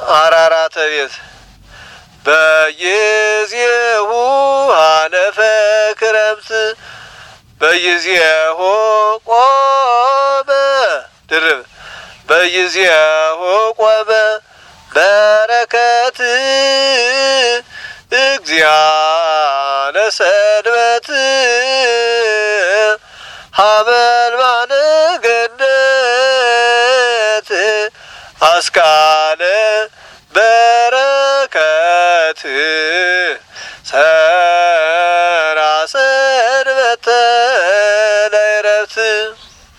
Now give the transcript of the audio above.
አራራተ ቤት በጊዜሁ አለፈ ክረምት በጊዜሁ ቆመ ድርብ በጊዜሁ ቆመ በረከት እግዚአነ ሰንበት ሀበልባነ ገነት አስካለ በረከት